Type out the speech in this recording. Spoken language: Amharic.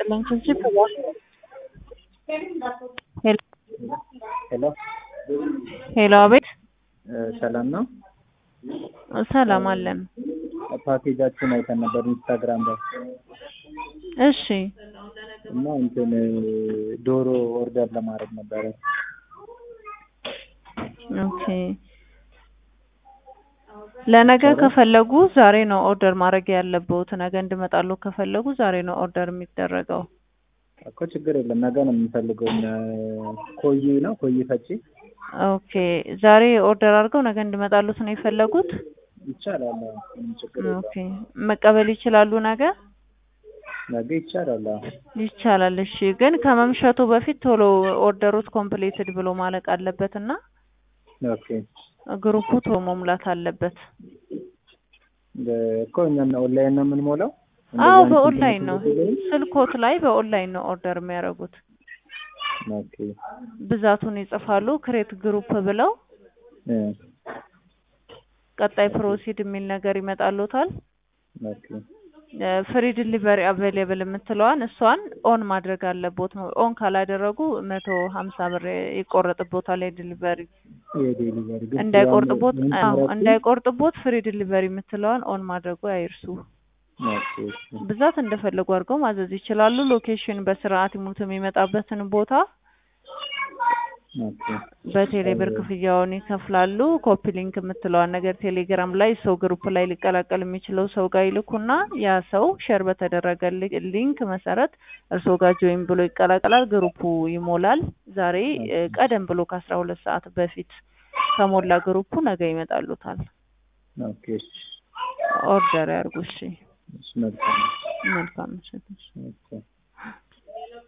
ይስጥልኝ ችብችብ ሄሎ ሄሎ ሄሎ፣ አቤት። ሰላም ነው። ሰላም አለን። ፓኬጃችሁን አይተን ነበር ኢንስታግራም ላይ እሺ፣ እና እንትን ዶሮ ኦርደር ለማድረግ ነበረ። ኦኬ። ለነገ ከፈለጉ ዛሬ ነው ኦርደር ማድረግ ያለብዎት። ነገ እንድመጣለሁ ከፈለጉ ዛሬ ነው ኦርደር የሚደረገው። እኮ ችግር የለም። ነገ ነው የምንፈልገው። እኛ ኮይ ነው ኮይ ፈጪ ኦኬ። ዛሬ ኦርደር አድርገው ነገ እንድመጣሉት ነው የፈለጉት? ይቻላል። አዎ፣ ምንም ችግር የለም። ኦኬ። መቀበል ይችላሉ ነገ? ነገ ይቻላል። አዎ። ይቻላል። እሺ፣ ግን ከመምሸቱ በፊት ቶሎ ኦርደሩት ኮምፕሊትድ ብሎ ማለቅ አለበት እና ኦኬ። ግሩፑ ቶሎ መሙላት አለበት። እኮ እኛ ኦንላይን ነው የምንሞላው። አዎ እንደዛ በኦንላይን ነው። እንትን ስልኮት ላይ በኦንላይን ነው ኦርደር የሚያደርጉት። ኦኬ ብዛቱን ይጽፋሉ ክሬት ግሩፕ ብለው እ ቀጣይ ፕሮሲድ የሚል ነገር ይመጣሉታል። ኦኬ ፍሪ ዲሊቨሪ አቬሌብል የምትለዋን እሷን ኦን ማድረግ አለቦት። ኦን ካላደረጉ መቶ ሀምሳ ብር ይቆረጥቦታል። የዲሊቨሪ የዴሊቨሪ ግን እንዳይቆርጥቦት ያን- አዎ ያን እንዳይቆርጥቦት ፍሪ ዲሊቨሪ የምትለዋን ኦን ማድረጉ አይርሱ። ኦኬ እሺ። ብዛት እንደፈለጉ አድርገው ማዘዝ ይችላሉ። ሎኬሽን በስርዓት ይሙት የሚመጣበትን ቦታ ኦኬ በቴሌ ብር ክፍያውን ይከፍላሉ። ኮፒ ሊንክ የምትለዋን ነገር ቴሌግራም ላይ ሰው ግሩፕ ላይ ሊቀላቀል የሚችለው ሰው ጋር ይልኩና ያ ሰው ሼር በተደረገ ሊ- ሊንክ መሰረት እርስዎ ጋር ጆይን ብሎ ይቀላቀላል። ግሩፑ ይሞላል። ዛሬ እ፣ ቀደም ብሎ ከአስራ ሁለት ሰዓት በፊት ከሞላ ግሩፑ ነገ ይመጣሉታል። ኦኬ እሺ። ኦርደር ያርጉ። እሺ፣ እሺ መልካም መልካም ምሽት። ኦኬ